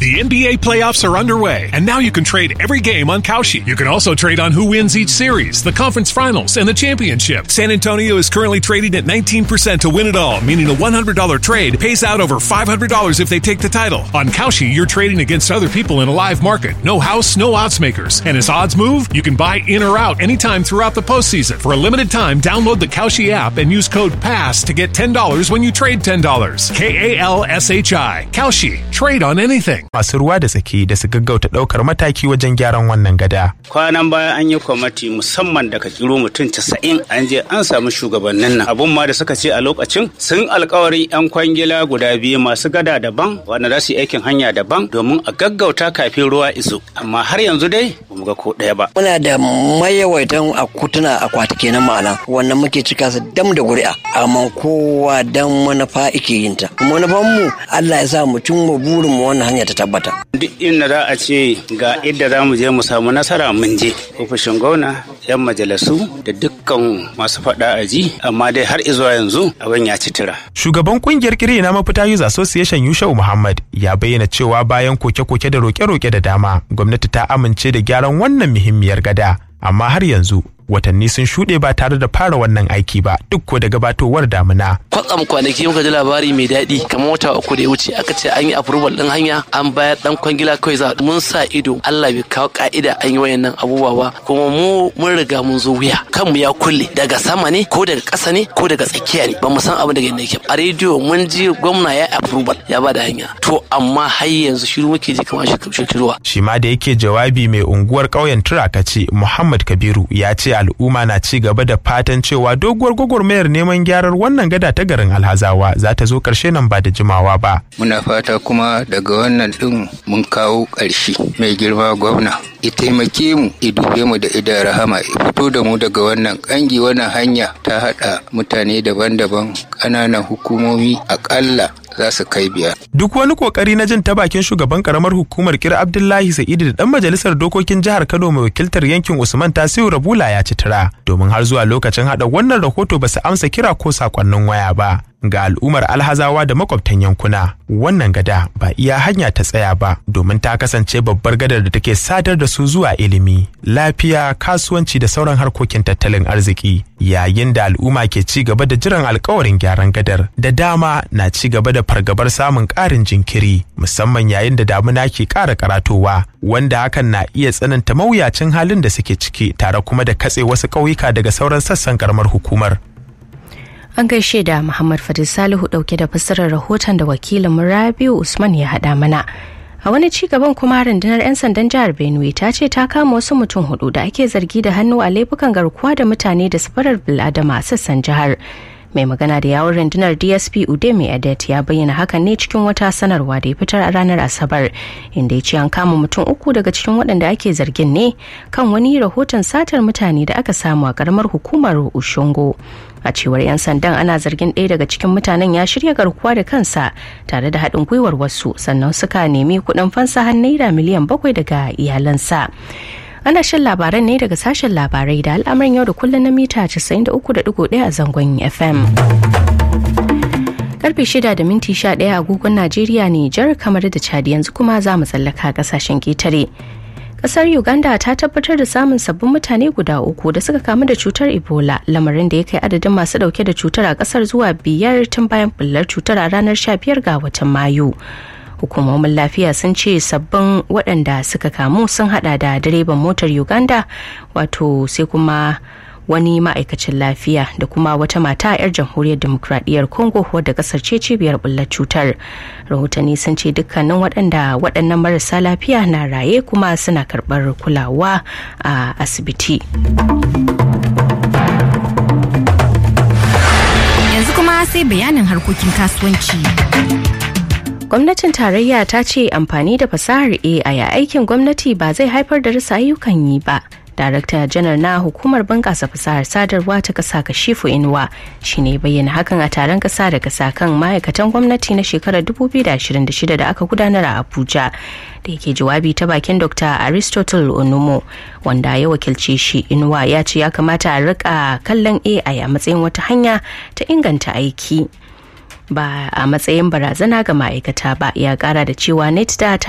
The NBA playoffs are underway, and now you can trade every game on Kalshi. You can also trade on who wins each series, the conference finals, and the championship. San Antonio is currently trading at 19% to win it all, meaning a $100 trade pays out over $500 if they take the title. On Kalshi, you're trading against other people in a live market. No house, no odds makers. And as odds move, you can buy in or out anytime throughout the postseason. For a limited time, download the Kalshi app and use code PASS to get $10 when you trade $10. K A L S H I. Kalshi. Trade on anything. masu ruwa da tsaki da su gaggauta ɗaukar mataki wajen gyaran wannan gada. kwanan baya an yi kwamati musamman daga kiro mutum casa'in an je an samu shugabannin nan abun ma da suka ce a lokacin sun alkawarin yan kwangila guda biyu masu gada daban wanda za su yi aikin hanya daban domin a gaggauta kafin ruwa iso amma har yanzu dai ba mu ga ko ɗaya ba muna da mayawaitan akutuna akwati kenan ma'ana wannan muke cika su dam da ƙuri'a amma kowa dan manufa ike yin ta manufan mu Allah ya sa mu cimma burin mu wannan hanya ta tabbata duk inda za a ce ga inda za mu je mu samu nasara mun je ofishin gwamna yan majalisu da dukkan masu faɗa a ji amma dai har izuwa yanzu abin ya ci tira Shugaban kungiyar kiri na mafita Youth Association Yushau Muhammad ya bayyana cewa bayan koke-koke da roke-roke da dama, gwamnati ta amince da gyaran wannan muhimmiyar gada, amma har yanzu watanni sun shuɗe ba tare da fara wannan aiki ba duk ko da gabatowar damuna. kwatsam kwanaki muka ji labari mai daɗi kamar wata uku da ya wuce aka ce an yi approval ɗin hanya an bayar ɗan kwangila kawai za mun sa ido Allah bai kawo ka'ida an yi wayannan abubuwa ba kuma mu mun riga mun zo wuya kanmu ya kulle daga sama ne ko daga ƙasa ne ko daga tsakiya ne ba mu san abin da yake yake a rediyo mun ji gwamna ya approval ya ba da hanya to amma har yanzu shiru muke ji kamar shirkiruwa Shi ma da yake jawabi mai unguwar ƙauyen Turakaci Muhammad Kabiru ya ce al'umma na ci gaba da fatan cewa doguwar gwagwarmayar neman gyarar wannan gada ta garin Alhazawa za ta zo ƙarshe nan ba da jimawa ba. muna fata kuma daga wannan ɗin mun kawo ƙarshe mai girma gwamna ya taimake mu ya dube mu da idan rahama ya fito da mu daga wannan ƙangi wannan hanya ta haɗa mutane daban-daban ƙananan hukumomi aƙalla za su kai biyar Duk wani kokari na jin ta bakin shugaban karamar hukumar kira Abdullahi Sa'idu da dan majalisar dokokin jihar Kano mai wakiltar yankin Usman Tasiu Rabula ya ci tura domin har zuwa lokacin hada wannan rahoto ba su amsa kira ko sakonnin waya ba. Ga al'ummar alhazawa da makwabtan yankuna wannan gada ba iya hanya ta tsaya ba domin ta kasance babbar gadar da take sadar da su zuwa ilimi, lafiya, kasuwanci da sauran harkokin tattalin arziki. Yayin da al'umma ke ci gaba da jiran alkawarin gyaran gadar da dama na ci gaba da fargabar samun ƙarin jinkiri musamman yayin da damuna ke ƙara karatowa wanda hakan na iya tsananta mawuyacin halin da suke ciki tare kuma da katse wasu ƙauyuka daga sauran sassan karamar hukumar. An gaishe da Muhammad Fadil Salihu dauke da fassarar rahoton da wakilin Rabiu Usman ya haɗa mana. A wani ci gaban kuma rundunar 'yan sandan jihar Benue ta ce ta kama wasu mutum hudu da ake zargi da hannu a laifukan garkuwa da mutane da safarar bil'adama a sassan jihar. Mai magana da yawon rundunar DSP Udeme Adet ya bayyana hakan ne cikin wata sanarwa da ya fitar a ranar Asabar, inda ya ce an kama mutum uku daga cikin waɗanda ake zargin ne kan wani rahoton satar mutane da aka samu a ƙaramar hukumar Ushungo. a cewar 'yan sandan ana zargin ɗaya daga cikin mutanen ya shirya garkuwa da kansa tare da haɗin gwiwar wasu sannan suka nemi kuɗin fansa har naira miliyan bakwai daga iyalansa ana shan labaran ne daga sashen labarai da al'amarin yau da kullum na mita 93.1 a zangon fm karfe 6 da minti 11 agogon najeriya nijar kamar da chadi yanzu kuma za mu tsallaka kasashen ketare kasar uganda ta tabbatar da samun sabbin mutane guda uku da suka kamu da cutar ebola lamarin da ya kai adadin masu dauke da cutar a kasar zuwa biyar tun bayan bullar cutar a ranar 15 ga watan mayu hukumomin lafiya sun ce sabbin waɗanda suka kamu sun hada da direban motar uganda wato sai kuma wani ma'aikacin lafiya da kuma wata mata 'yar jamhuriyar demokradiyyar congo wadda kasar ce cibiyar bullar cutar rahotanni sun ce dukkanin waɗanda waɗannan marasa lafiya na raye kuma suna karɓar kulawa a asibiti yanzu kuma sai bayanin harkokin kasuwanci gwamnatin tarayya ta ce amfani da fasahar ai a aikin gwamnati ba zai haifar da rasa ayyukan yi ba darakta janar na hukumar bunƙasa fasahar sadarwa ta ƙasa kashifu inuwa shine bayyana hakan a taron ƙasa da ƙasa kan ma'aikatan gwamnati na shekarar 2026 da aka gudanar a abuja da yake jawabi ta bakin dr aristotle onumo wanda ya wakilce shi inuwa ya ce ya kamata a rika kallon ai a matsayin wata hanya ta inganta aiki ba a matsayin barazana ga ma'aikata ba ya kara da cewa netda ta